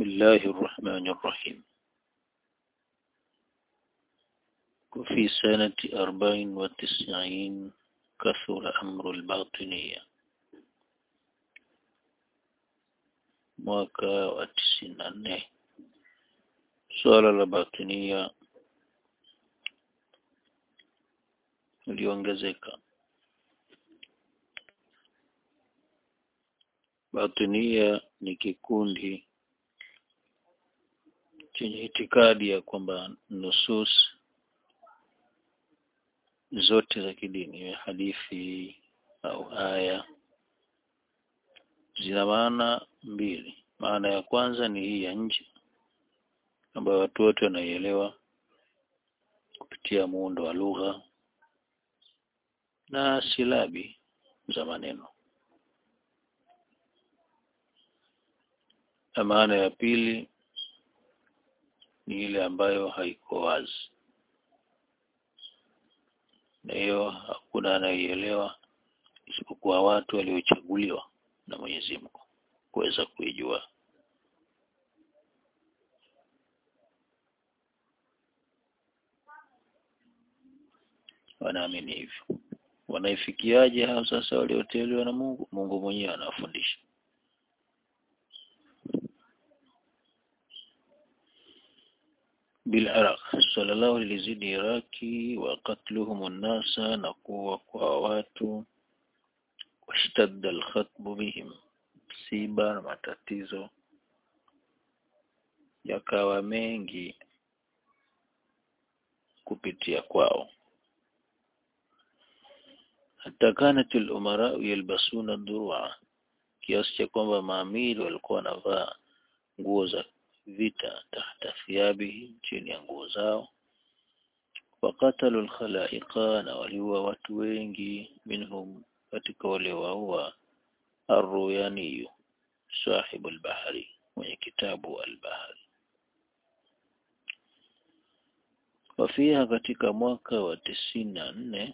بسم الله الرحمن الرحيم وفي سنة أربع وتسعين كثر أمر الباطنية mwaka wa tisini na nne suala la batinia iliongezeka. Batinia ni kikundi chenye itikadi ya kwamba nusus zote za kidini, iwe hadithi au aya, zina maana mbili. Maana ya kwanza ni hii ya nje ambayo watu wote wanaielewa kupitia muundo wa lugha na silabi za maneno. Na maana ya pili ni ile ambayo haiko wazi, na hiyo hakuna anayeielewa isipokuwa watu waliochaguliwa na Mwenyezi Mungu kuweza kuijua. Wanaamini hivyo. Wanaifikiaje hao sasa walioteuliwa na Mungu? Mungu mwenyewe anawafundisha. بالعراق صلى الله للزيد Iraki wa qatluhum الناس na kuwa kwa watu washtadda alkhatbu bihim msiba na matatizo yakawa mengi kupitia kwao hata kanat al-umara yalbasuna durua kiasi cha kwamba maamiri walikuwa wanavaa nguo za vita tahta thiabihi chini ya nguo zao wakatalu al-khalaiqa na waliua watu wengi minhum katika wale waua Ar-Ruyani sahibu al-bahari mwenye kitabu al-bahari wafiha katika mwaka wa tisini na nne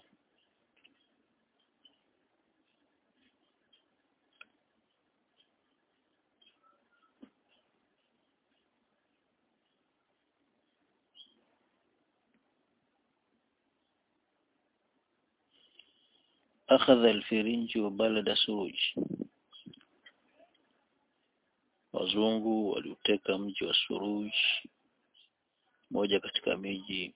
أخذ الفرنج بلد سروج wazungu waliuteka mji wa Suruj moja katika miji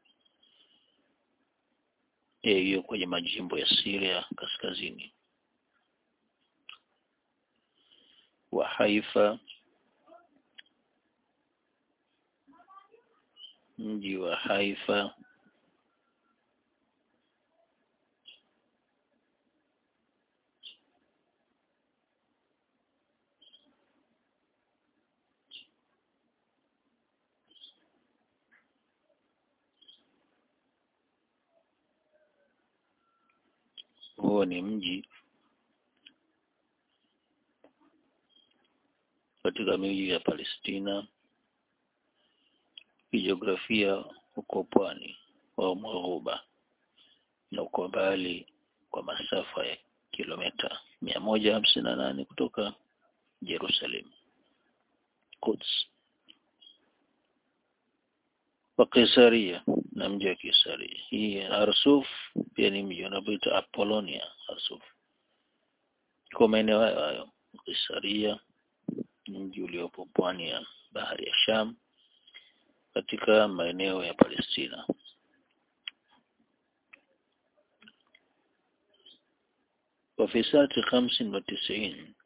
hiyo kwenye majimbo ya Syria kaskazini wa Haifa mji wa Haifa huo ni mji katika miji ya Palestina kijiografia uko pwani wa Maghuba na uko mbali kwa masafa ya kilomita mia moja hamsini na nane kutoka Jerusalem Quds wa Kaisaria na mji wa Kaisaria. Hii Arsuf pia ni mji unaoitwa Apollonia Arsuf. Kwa maeneo hayo hayo Kaisaria mji uliopo pwani ya bahari ya Sham katika maeneo ya Palestina. وفي سنة خمس وتسعين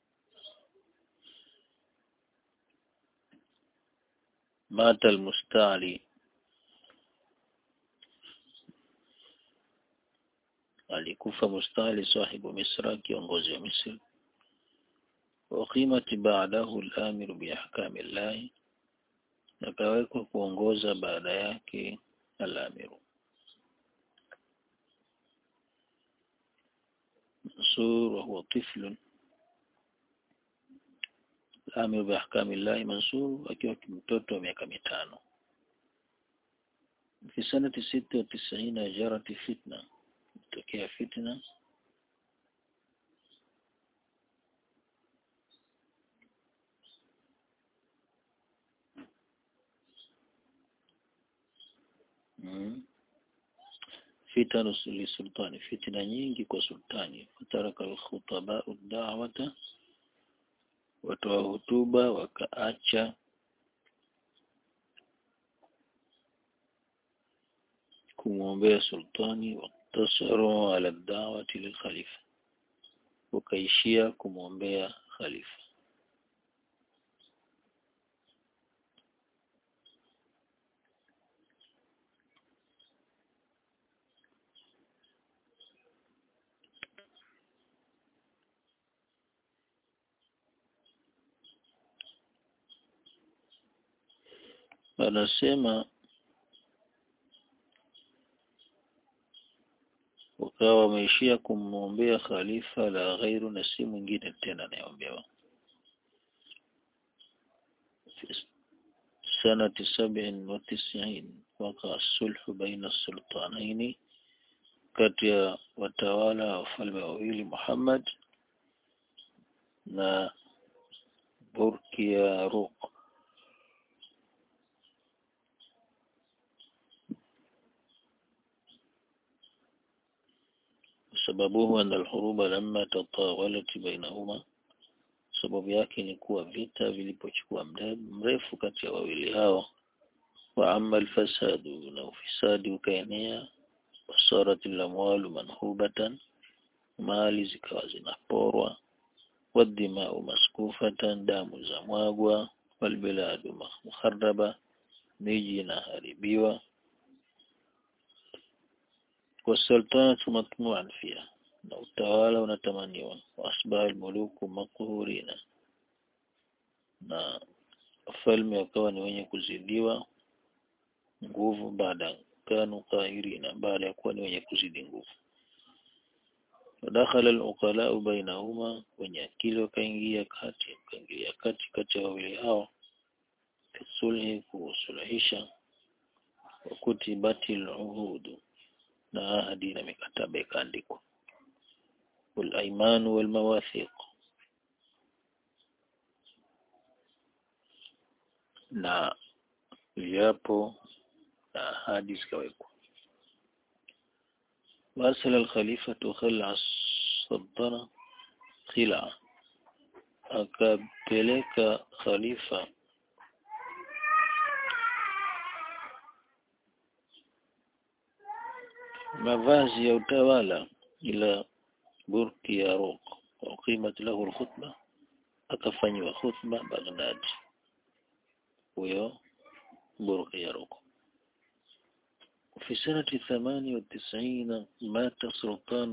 مات المستعلي alikufa mustali sahibu misra kiongozi wa misri waqimat ba'dahu al-amiru bi ahkami llahi akawekwa kuongoza baada yake al-amiru mansur wa huwa tiflun al-amiru bi ahkami llahi mansur akiwa mtoto wa miaka mitano في سنة ستة وتسعين جرت فتنة tokea fitna fitanu lisultani fitna nyingi kwa sultani fataraka alkhutaba da'wata watoa hutuba wakaacha kumwombea sultani waktasaru ala da'wati lilkhalifa wakaishia kumwombea khalifa anasema wakawa wameishia kumwombea khalifa la ghairu na si mwingine tena anayeombewa sanati sabin wa tisiin waka sulhu baina sultanaini kati ya watawala wa wafalme wawili Muhammad na Burkia Ruq sababuhu anna alhuruba lamma tatawalat bainahuma sababu yake ni kuwa vita vilipochukua mrefu kati ya wawili hao wa amma alfasadu na ufisadi ukaenea wasarat alamwalu manhubatan mali zikawa zinaporwa wadimau maskufatan damu za mwagwa walbiladu mukharraba miji inaharibiwa wasultanatu matmuan fiha na utawala unatamaniwa waasbaha almuluku makuhurina na wafalme wakawa ni wenye kuzidiwa nguvu baada kanu qahirina baada ya kuwa ni wenye kuzidi nguvu wadakhala al-uqala bainahuma wenye akili wakaingia kati wakaingilia kati kati ya wawili hao sulhi kusuluhisha wakutibati al-uhudu na ahadi na mikataba ikaandikwa wal-aymanu wal-mawathiq na viapo na ahadi zikawekwa وأرسل الخليفة خلع السلطنة خلع akapeleka khalifa mavazi ya utawala ila burki ya Ruq uqimat lahu alkhutba akafanyiwa khutba Baghdad huyo burki ya Ruq في سنة ثمانية وتسعين مات سلطان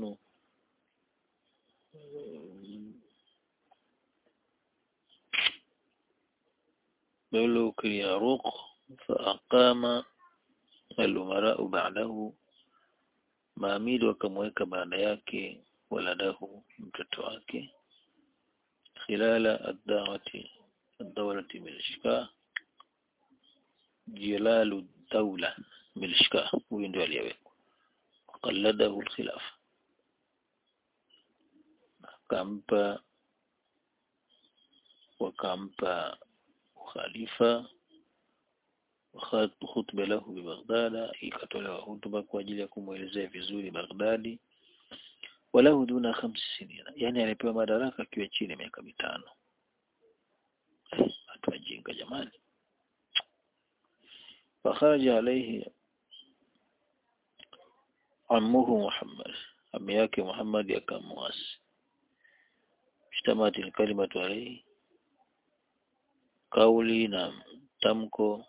ملوك الياروق فأقام الأمراء بعده maamiri wakamweka baada yake waladahu mtoto wake khilala ad-da'wati ad-dawlati milishka jilalu dawla milishka huyu ndio aliyewekwa qalladahu al-khilafa akampa wakampa khalifa khutba lahu bi Baghdad ikatolewa hutuba kwa ajili ya kumwelezea vizuri Baghdadi walahu duna khamsi sinina yani alipewa madaraka akiwa chini ya miaka mitano watu wajinga jamani fakharaja alayhi ammuhu Muhammad ami yake Muhammad akamwasi ishtamati alkalimatu alayhi kauli na tamko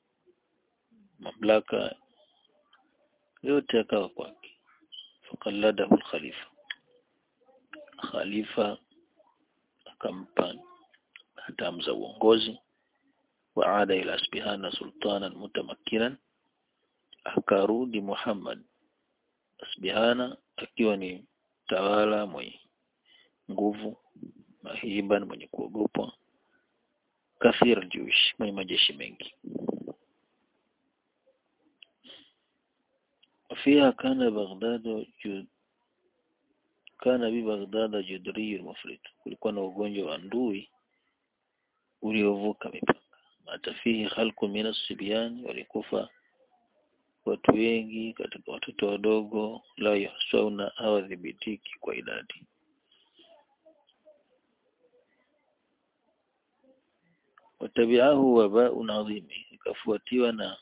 mamlaka yote akawa kwake fakalladahu khalifa khalifa akampa hatamu za uongozi waada ila asbihana sultanan mutamakkinan akarudi Muhammad asbihana akiwa ni tawala mwenye nguvu mahiban mwenye kuogopwa kathir juish mwenye majeshi mengi فيها كان بغداد جد كان ببغداد جدري المفرد kulikuwa na ugonjwa wa ndui uliovuka mipaka mata fihi khalqu min as-sibyan walikufa watu wengi katika watoto wadogo la yahsauna hawadhibitiki kwa idadi watabiahu wabaun adhimi ikafuatiwa na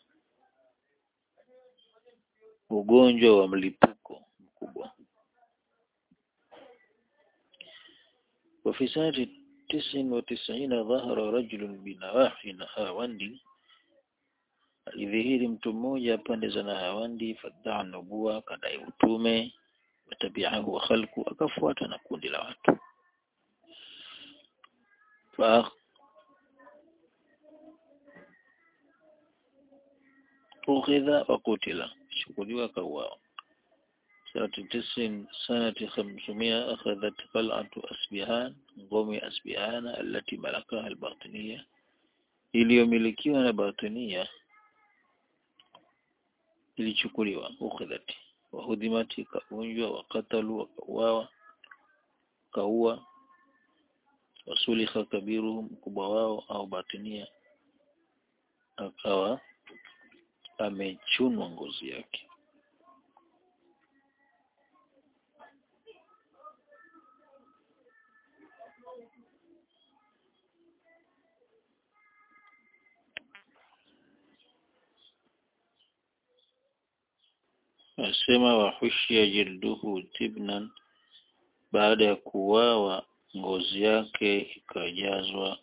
ugonjwa wa mlipuko mkubwa وفي سنة تسع وتسعين ظهر رجل بنواحي نهاوندي alidhihiri mtu mmoja pande za Nahawandi fadaa nubua akadai utume watabiahu wa khalqu akafuata na kundi la watu fa ukhidha wa kutila shukuliwa kauawa سنة تسع سنة خمسمائة أخذت قلعة أسبهان ngome أسبهان التي ملكها الباطنية iliyomilikiwa na batinia ilichukuliwa ukhidhati wahudhimati ikavunjwa wakatalu wakauawa kaua wasulikha kabiruhum mkubwa wao au batinia akawa amechunwa ngozi yake asema wahushia jilduhu tibnan baada ya kuwawa ngozi yake ikajazwa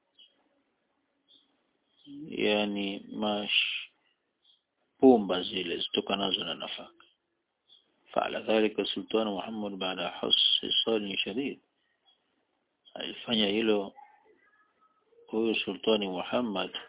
yani mash pumba zile zitokanazo na nafaka faala dhalika sultan Muhammad baada hasisani shadid alifanya hilo huyu sultani Muhammad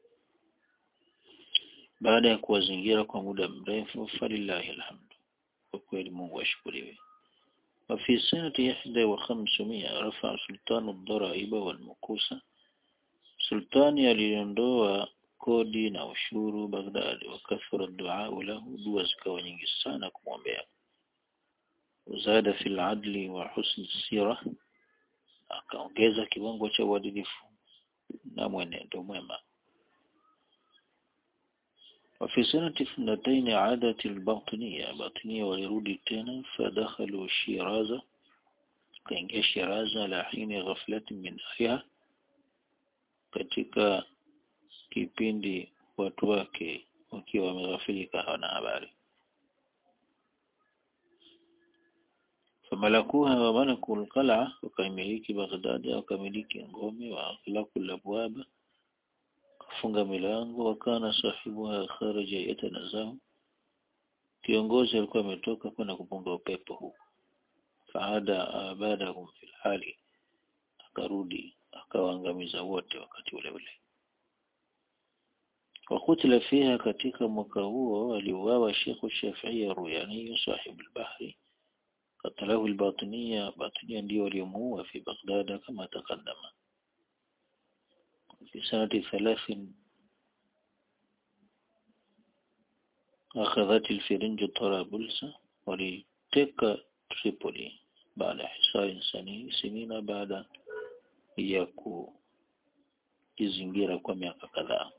baada ya kuwazingira kwa muda mrefu falillahi alhamdu kwa kweli Mungu ashukuriwe وفي سنة إحدى وخمسمائة رفع سلطان الضرائب والمكوسة سلطان aliondoa kodi na ushuru Baghdad wakathura dua lahu dua zikawa nyingi sana kumwombea uzada fil adli wa husn sira akaongeza kiwango cha uadilifu na mwenendo mwema وفي سنة اثنتين عادت الباطنية باطنية ولرودي تنا فدخلوا شيرازة كان شيرازة على حين غفلة من أهلها katika kipindi watu wake wakiwa wameghafilika hawana habari famalakuha wa malaku alqal'a wakaimiliki Baghdad wakamiliki ngome wa akhlaqu alabwaba kafunga milango wakana sahibuha kharaja yatanazahu kiongozi alikuwa ametoka kwenda kupunga upepo huu faada abadahum fil hali akarudi akawaangamiza wote wakati ule ule wakutila fiha katika mwaka huo aliuawa Sheikh Shafi'i Ruyani sahibu al-Bahri qatalahu al-Batiniya Batiniya ndio waliomuua fi Baghdad kama takaddama في سنة ثلاث أخذت الفرنج طرابلس ولتك تريبولي بعد حصار سنين بعد ya kuizingira kwa miaka kadhaa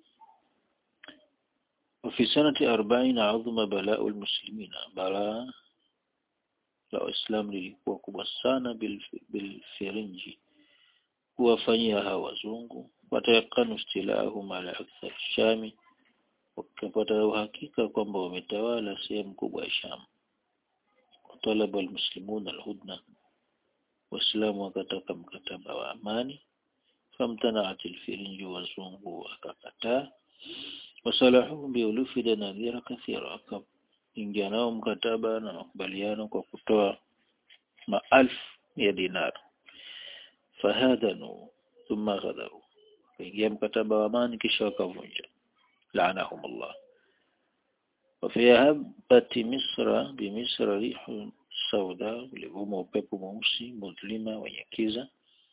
وفي سنة أربعين عظم بلاء المسلمين بلاء la Waislamu lilikuwa kubwa sana bilfirinji kuwafanyia hawa wazungu watayakanu istilahum ala akthar shami wakapata uhakika kwamba wametawala sehemu kubwa ya Sham talaba almuslimun alhudna waislamu wakataka mkataba wa amani famtanaat alfirinji wazungu wakakataa wasalahu biulufi danadhira kathira wakaingia nao mkataba na makubaliano kwa kutoa maalfu ya dinar fahadanu thumma ghadaru wakaingia mkataba wa amani kisha wakavunja laanahum Allah وفي هبة مصر بمصر ريح سوداء ulivuma upepo mweusi mudlima wenye kiza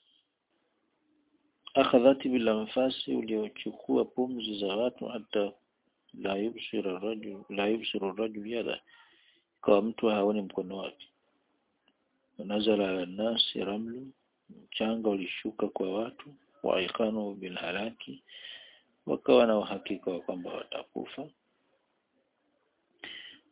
akhadhati bila nafasi uliochukua pumzi za watu hata la yubsira rajul la yubsiru rajul yada kwa mtu haoni mkono wake nazala ala nasi ramlu mchanga ulishuka kwa watu waikanu bil halaki wakawa na uhakika wa kwamba watakufa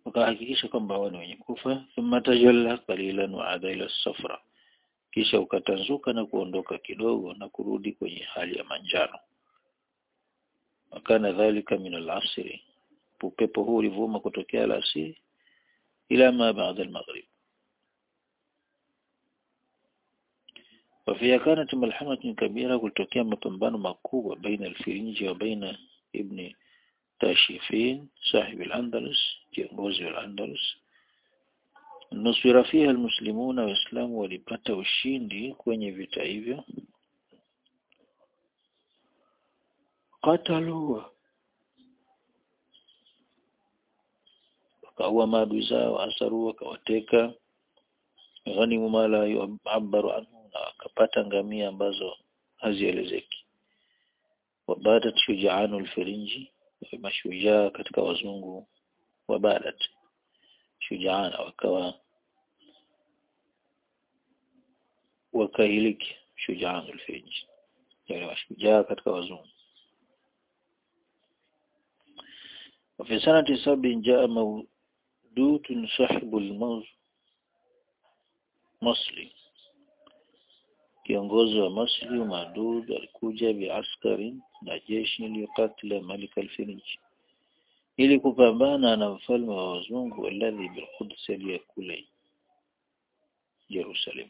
wakahakikisha kwamba wao ni wenye kufa thumma tajalla qalilan wa ada ila safra kisha ukatanzuka na kuondoka kidogo na kurudi kwenye hali ya manjano wakana dhalika min al-asri upepo huu ulivuma kutokea alasiri ila ma baada al-maghrib وفيها كانت ملحمة كبيرة kulitokea mapambano makubwa baina al-Firinji wa baina ibn Tashifin sahib al-Andalus kiongozi wa al-Andalus nusira fiha almuslimuna waislamu walipata ushindi kwenye vita hivyo qatalu wakaua maadui zao asaru wakawateka ghanimu mala yu'abbaru anhu na wakapata ngamia ambazo hazielezeki wabadat shujaanu alfirinji mashujaa katika wazungu wabadat shujaana wakawa wakahiliki shujaanu alfirinji yani mashujaa katika wazungu وفي سنة سبع جاء مودود صاحب الموز مصري kiongozi wa Masri Madud alikuja biaskari na jeshi liyokatila Malik al-Firinj ili kupambana na mfalme wa wazungu alladhi bilquds aliyekule Jerusalem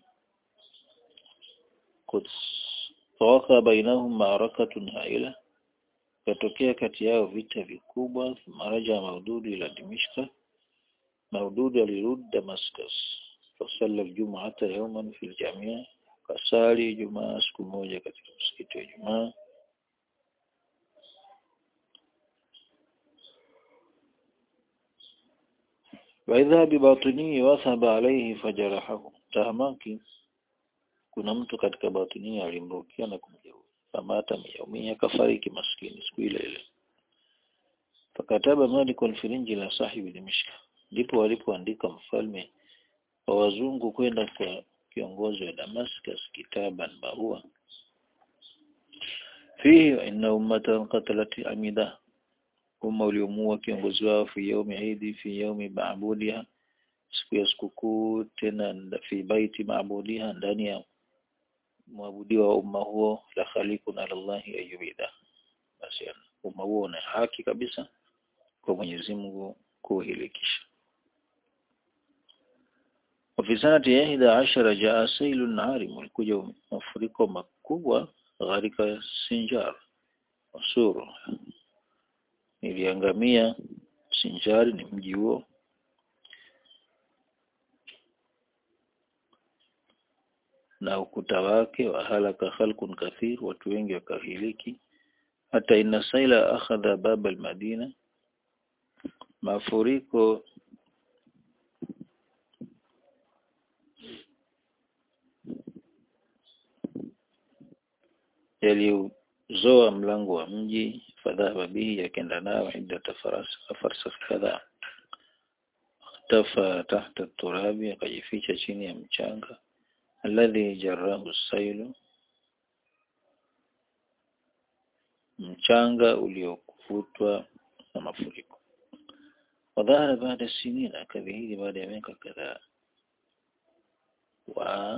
Quds fawaka bainahum ma'arakatun haila katokea kati yao vita vikubwa maraja Maududi ila Dimishka Maududi alirudi Damascus fasalla aljum'ata yawman fil jamia kasali Jumaa siku moja katika msikiti wa Jumaa waidha bibatini wathaba alayhi fajarahahu tahamaki kuna mtu katika batini alimrukia na kumjeruhi famata miyaumia kafariki maskini siku ile ile fakataba Malik al-Firinji la sahibi Dimishka ndipo walipoandika mfalme wa wazungu kwenda kwa kiongozi wa Damascus kitaban barua fihi inna ummatan qatalat amida umma uliomua kiongozi wao fi yaumi idi fi yaumi maabudiha siku ya sikukuu tena fi baiti maabudiha ndani ya mwabudiwa wa umma huo la khaliqun ala Allahi ayubida basi umma huo una haki kabisa kwa Mwenyezi Mungu kuhilikisha وفي سنة إحدى عشر جاء سيل عارم walikuja mafuriko makubwa gharika Sinjar Wasuru iliangamia Sinjari ni mji huo na ukuta wake wa halaka khalqun kathir watu wengi wakahiliki hata inna saila akhadha baba almadina mafuriko yaliuzoa mlango wa mji fadhahaba bihi yakenda nao idda farsakh kadhaa tafa tahta turabi akajificha chini ya mchanga alladhi jarahu sailu mchanga uliokuvutwa na mafuriko wadhahara baada sinina akadhihiri baada ya miaka kadhaa wa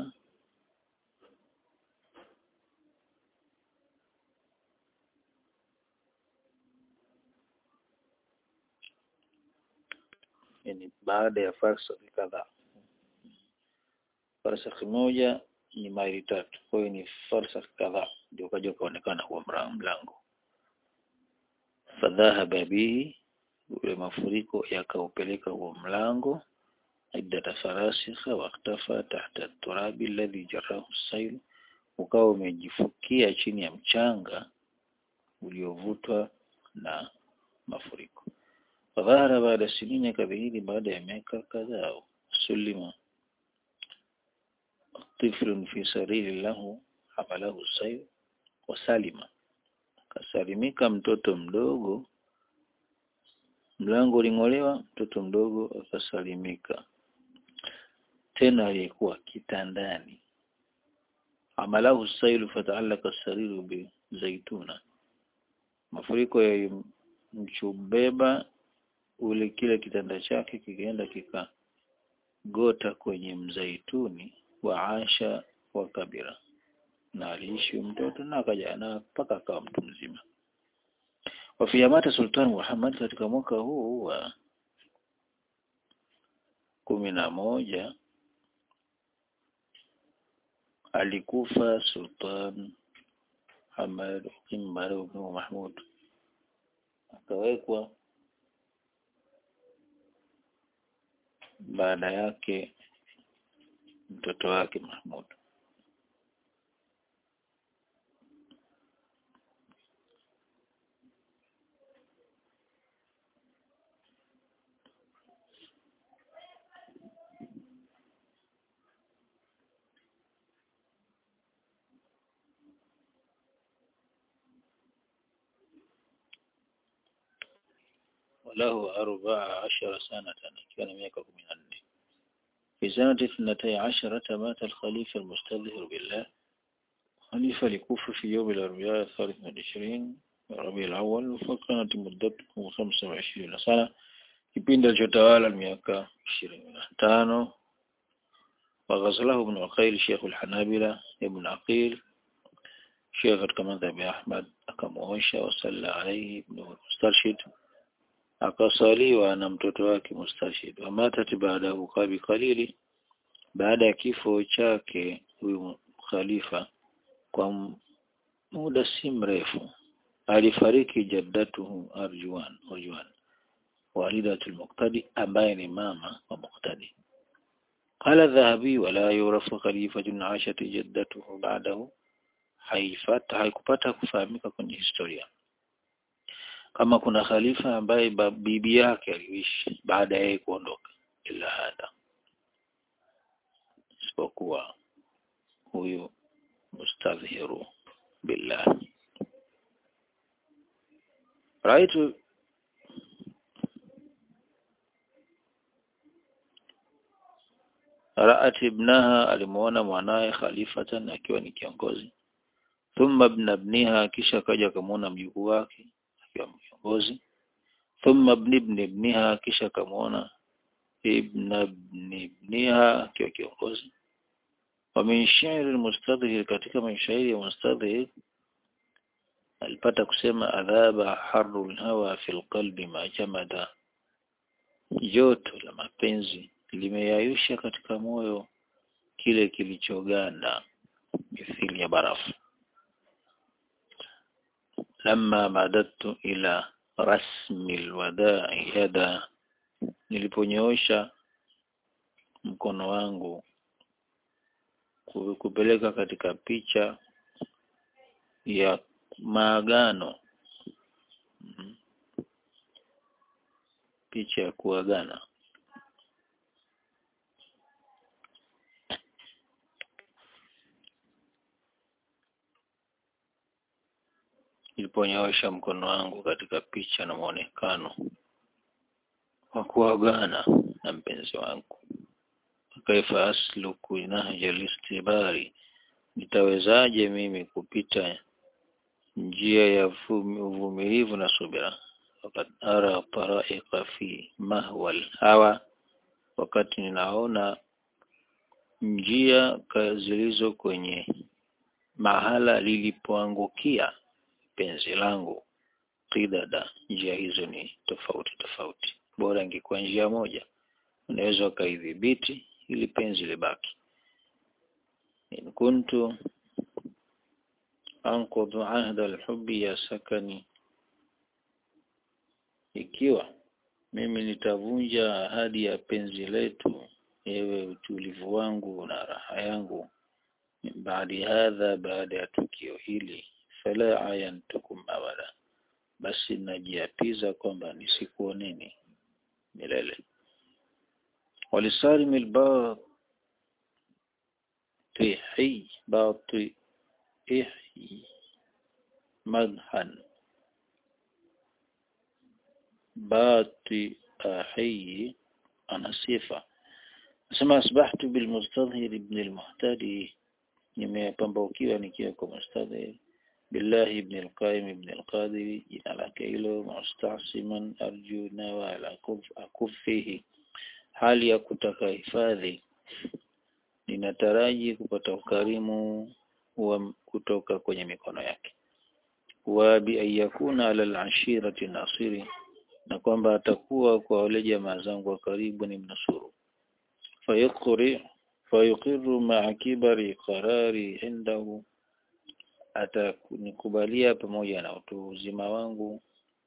yani baada ya farsakh kadhaa farsakh moja ni maili tatu kwa hiyo ni farsakh kadhaa ndio kaja kaonekana huo mlango fadhahaba bihi ule mafuriko yakaupeleka huo mlango idda farasikha waktafa tahta turabi alladhi jarahu sayl ukawa umejifukia chini ya mchanga uliovutwa na mafuriko fadhahara baada sinini kadhihiri baada ya miaka kadhaa sulima طفل في سرير له حمله السيل wasalima kasalimika mtoto mdogo mlango uling'olewa mtoto mdogo akasalimika tena aliyekuwa kitandani amalahu sailu fata'allaka sariru bi zaituna mafuriko yalimchubeba ule kile kitanda chake kikaenda kikagota kwenye mzaituni wa Asha wa Kabira na aliishi mtoto na akaja na mpaka akawa mtu mzima wafiyamata Sultan Muhammad katika mwaka huu wa kumi na moja alikufa Sultan Hamad Imar ibn Mahmud akawekwa baada yake mtoto wake Mahmud وله أربع عشر سنة كان ميaka kumi na nne في سنة اثنتي عشرة مات الخليفة المستظهر بالله خليفة لكوفة في يوم الأربعاء الثالث من عشرين ربيع الأول فكانت مدته خمسة وعشرين سنة kipindi alichotawala miaka ishirini na tano وغزله ابن عقيل شيخ الحنابلة ابن عقيل شيخ katika madhhabi ya Ahmad akamuosha wasalla alayhi ibn mustarshid akasaliwa na mtoto wake Mustashid wamatati baadahu kabi kalili baada ya kifo chake huyu khalifa kwa muda si mrefu alifariki jaddatuhu Arjuan Arjuan walidatul Muqtadi ambaye ni mama wa Muqtadi قال الذهبي ولا يعرف خليفة عاشت جدته بعده haifata haikupata kufahamika kwenye historia kama kuna khalifa ambaye bibi yake aliishi baada ya yeye kuondoka ila hada isipokuwa huyu mustadhiru billah raitu Ra'at ibnaha alimuona mwanaye khalifatan akiwa ni kiongozi thumma ibn ibniha kisha kaja kumuona mjukuu wake akiwa kiongozi thumma ibn ibn ibniha kisha kamuona ibn ibn ibniha akiwa kiongozi wa min shairi almustadhhir katika mashairi ya mustadhhir alipata kusema adhaba harrul hawa fil qalbi ma jamada joto la mapenzi limeyayusha katika moyo kile kilichoganda mithili ya barafu lamma madadtu ila rasmi alwada'i yada niliponyoosha mkono wangu kupeleka katika picha ya maagano picha ya kuagana niliponyoosha mkono wangu katika picha na mwonekano wa kuagana na mpenzi wangu kaifa asluku nahja listibari nitawezaje mimi kupita njia ya uvumilivu na subira wakati ara taraika fi mahwal hawa wakati ninaona njia zilizo kwenye mahala lilipoangukia penzi langu qidada njia hizo ni tofauti tofauti bora ingekuwa njia moja unaweza ukaidhibiti ili penzi libaki in kuntu anqudhu ahda alhubbi ya sakani ikiwa mimi nitavunja ahadi ya penzi letu ewe utulivu wangu na raha yangu baada hadha baada ya tukio hili fala ayantukum abada basi najiapiza kwamba nisikuoneni milele walisalim albatihi batihi madhan batihi ana sifa nasema asbahtu bilmustadhhir ibn almuhtadi nimepambaukiwa nikiwa kwa mustadhhir billahi ibn al-Qayyim ibn al-Qadiri jina lake hilo mustasiman arju nawala akufihi hali ya kutaka hifadhi ninataraji kupata ukarimu wa kutoka kwenye mikono yake wa bi ayakuna ala al-ashirati nasiri na kwamba atakuwa kwa wale jamaa zangu wa karibu ni mnusuru fayuqri fayuqiru ma'a kibari qarari indahu atanikubalia pamoja na utu uzima wangu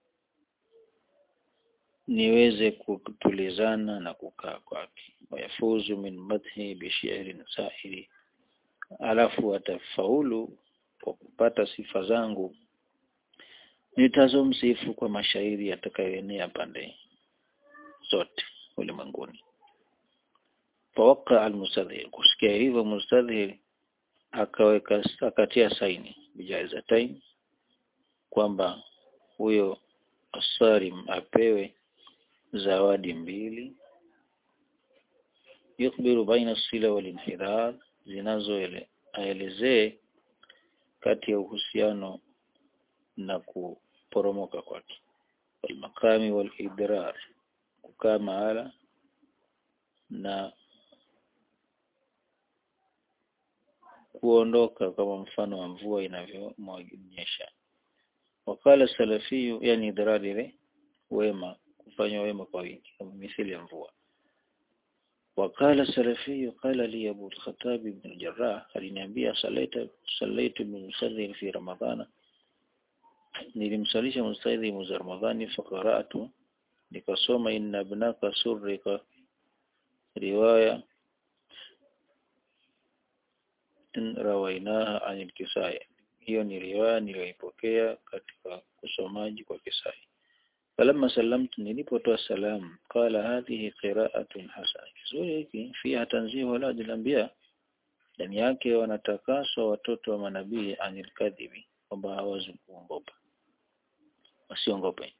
niweze kutulizana na kukaa kwake wayafuzu min madhi bishi'rin sa'iri alafu atafaulu kwa kupata sifa zangu nitazomsifu kwa mashairi yatakayoenea pande zote ulimwenguni fawaka almustadhir kusikia hivyo mustadhir akaweka akatia saini bijaizatain kwamba huyo asarim apewe zawadi mbili yukbiru baina sila wal inhidar zinazoelezee kati ya uhusiano na kuporomoka kwake walmakami wal idrar kukaa mahala na kuondoka kama mfano wa mvua inavyomwanyesha wakala salafiyu yani idrar ile wema kufanya wema kwa wingi kama mithili ya mvua wakala salafiyu qala li abu al-khattab ibn al-jarrah aliniambia salaita salaitu min musadhir fi ramadhana nilimsalisha mustadhi mwezi ramadhani faqara'tu nikasoma inna ibnaka surrika riwaya rawainaha anil kisai hiyo ni riwaya niliyoipokea katika usomaji kwa kisai falamma sallamtu nilipotoa salamu qala hadhihi qira'atun hasana kizuri hiki fiha tanzihu wala anbiya ndani yake wanatakaswa watoto wa manabii anil kadhibi kwamba hawezi kuongopa wasiongope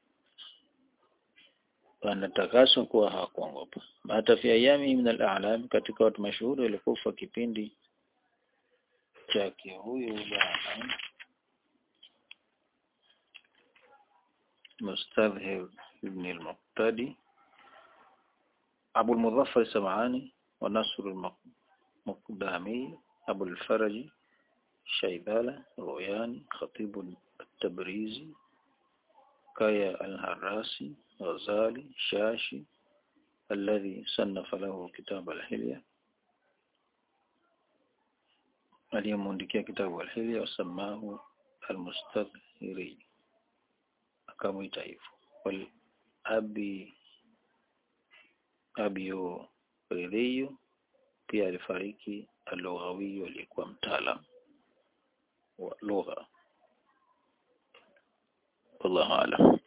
wanatakaswa kuwa hawakuongopa hata fi ayami min al-a'lam katika watu mashuhuri walikufa kipindi chake huyu bwana مستظهر ابن المقتدي أبو المظفر السمعاني ونصر المقدامي أبو الفرج شيبالة روياني خطيب التبريزي كايا الهراسي غزالي شاشي الذي صنف له كتاب الحلية aliyemuandikia kitabu alhili wasamahu almustadhiri akamwita hivyo wal abi abiyo ridhiyu pia alifariki alughawiyu aliyekuwa mtaalam wa lugha wallahu a'lam